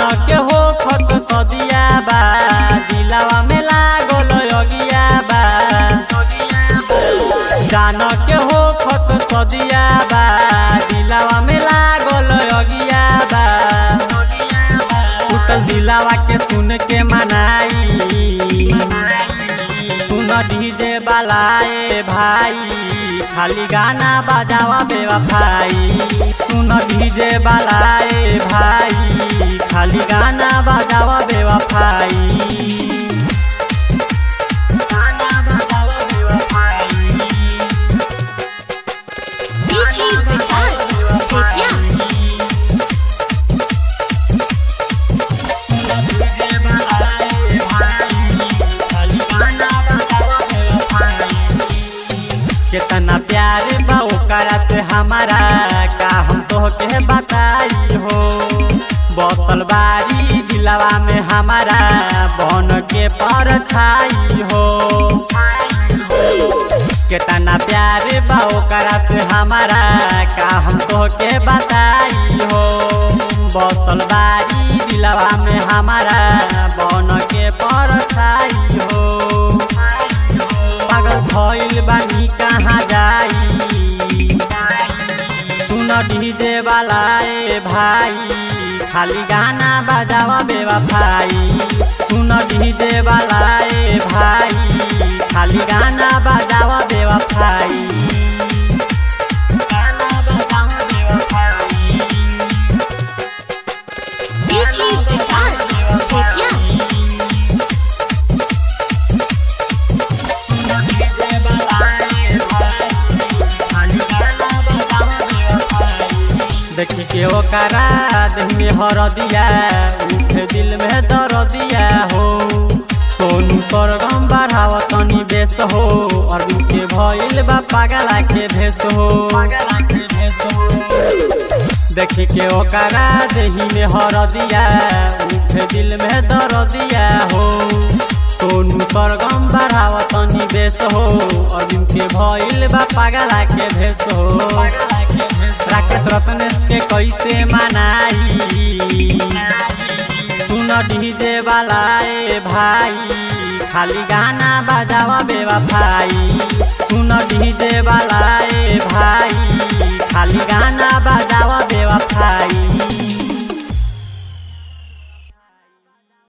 के हो खत सदिया बा दिलावा में लागल अगिया बा जान के हो खत सदिया बा दिलावा में लागल अगिया बा टूटल दिलावा के सुन के मनाई सुन डीजे बालाए भाई खाली गाना बजावा बेवफाई सुन डीजे बालाए भाई खाली गाना बजावा बेवफाई गाना बजावा बेवफाई DJ Vikas Vidya कितना प्यार बा ओकरा से हमारा का हम तो के बताई हो बसल बारी दिलवा में हमारा बन के पर छाई हो कितना प्यार बा ओकरा से हमारा का हम तो के बताई हो बसल बारी दिलवा में हमारा बन के पर छाई हो पागल भइल बानी कहाँ जाई सुन डीजे वाला ए भाई खाली गाना बजावा बेवफाई सुन डीजे वाला ए भाई खाली गाना बजावा बेवफाई गाना बजावा बेवफाई DJ Vikas Vidya देखी के ओकरा देह में हरदिया उठे दिल में दरदिया हो सोनू सरगम बढ़ाव तनी बेस हो और के भइल बा पागला के भेस हो देखी के ओकरा देही में हरदिया उठे दिल में दरदिया हो सोनू सरगम बढ़ाव तनी बेस हो और के भइल बा पागला के भेस हो राकेश रत्नेश के कैसे मनाई सुन डीजे वाला ए भाई खाली गाना बजावा बेवफाई सुन डीजे वाला ए भाई खाली गाना बजावा बे